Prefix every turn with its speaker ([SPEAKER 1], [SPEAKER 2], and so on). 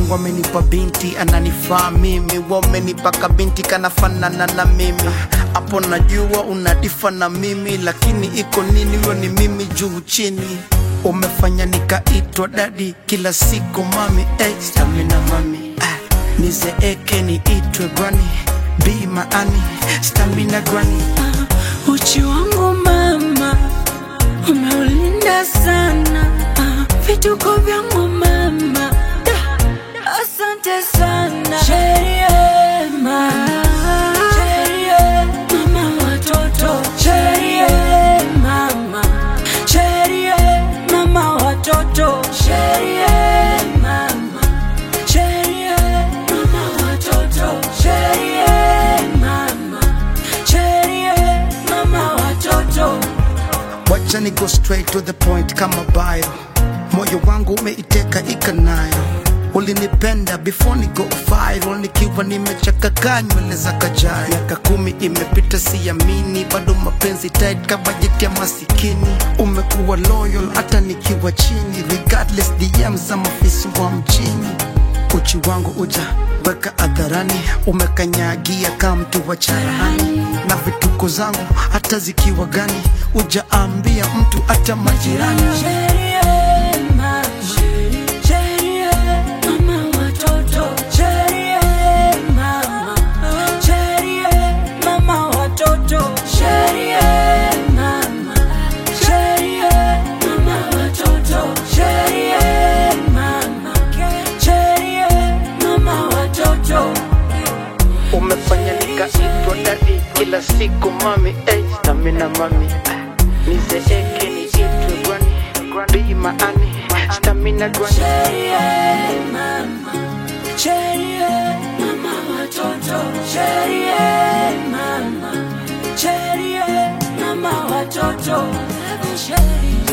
[SPEAKER 1] Mungu amenipa binti ananifaa mimi, wamenipa kabinti kanafanana na mimi. Hapo najua unadifa na mimi, lakini iko nini? Huyo ni mimi juu chini. Umefanya nikaitwa dadi kila siku mami, eh, stamina mami ah, nizeeke niitwe gwani bi maani stamina gwani
[SPEAKER 2] Ah, uchi wangu mama umeulinda sana Ah, vituko vyangu mama Da, asante sana Sherie, mama. Sherie, mama watoto Sherie, mama Sherie, mama watoto Sherie, mama Sherie, mama watoto Sherie, mama Sherie, mama watoto
[SPEAKER 1] wacha ni go straight to the point kama bio moyo wangu umeiteka ikanayo ulinipenda before ni go viral nikiwa nimechakakaa nywele za kajai miaka kumi imepita siamini bado mapenzi tight ka bajeti ya masikini umekuwa loyal hata nikiwa chini regardless DM za mafisi wa mjini uchi wangu uja weka hadharani umekanyagia kama mtu wa charahani na vituko zangu hata zikiwa gani ujaambia mtu hata majirani
[SPEAKER 2] Sherie, mama. Sherie, mama watoto. Sherie, mama. Sherie, mama watoto. Sherie, mama. Sherie, mama watoto. Sherie, mama. Sherie, mama watoto.
[SPEAKER 1] umefanya nikaitwa dadi kila siku mami eh, stamina mami nizeeke niitwe gwani bi maani stamina gwani
[SPEAKER 2] Sherie, mama. Sherie, mama watoto. Sherie, mama. Sherie, mama watoto. Sherie.